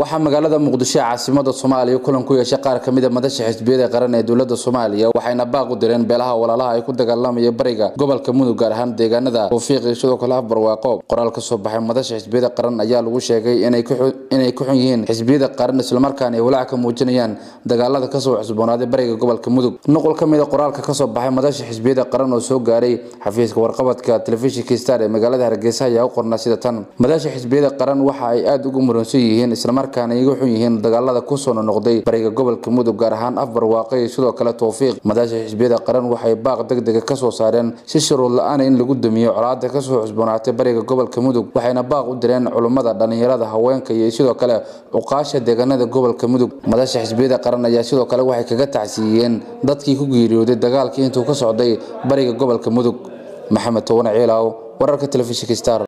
waxaa magaalada muqdisho ee caasimada soomaaliya kulan ku yeeshay qaar ka mid a madasha xisbiyada qaran ee dowlada soomaaliya waxayna baaq u direen beelaha walaalaha ay ku dagaalamaya bariga gobolka mudug gaar ahaan deegaanada tawfiiq iyo sidoo kale afbarwaaqo qoraal ka soo baxay madasha xisbiyada qaran ayaa lagu sheegay inay ku xun yihiin xisbiyada qaran islamarkaana ay walaac ka muujinayaan dagaalada kasoo cusboonaaday bariga gobolka mudug nuqul ka mid a qoraalka kasoo baxay madasha xisbiyada qaran oo soo gaaray xafiiska warqabadka telefishinka star ee magaalada hargeysa ayaa u qornaa sida tan madasha xisbiyada qaran waxa ay aada ugu muransan yihiin islamarkaana iga xun yihiin dagaalada kusoo noqday bariga gobolka mudug gaar ahaan afbarwaaqo iyo sidoo kale towfiiq madasha xisbiyada qaran waxay baaq degdega kasoo saareen si shuruud la-aan in lagu damiyo colaada kasoo cusboonaatay bariga gobolka mudug waxayna baaq u direen culummada dhalinyarada haweenka iyo sidoo kale cuqaasha deegaanada gobolka mudug madasha xisbiyada qaran ayaa sidoo kale waxay kaga tacsiiyeen dadkii ku geeriyooday dagaalkii intuu ka socday bariga gobolka mudug maxamed towane ciilaaw wararka telefishinka star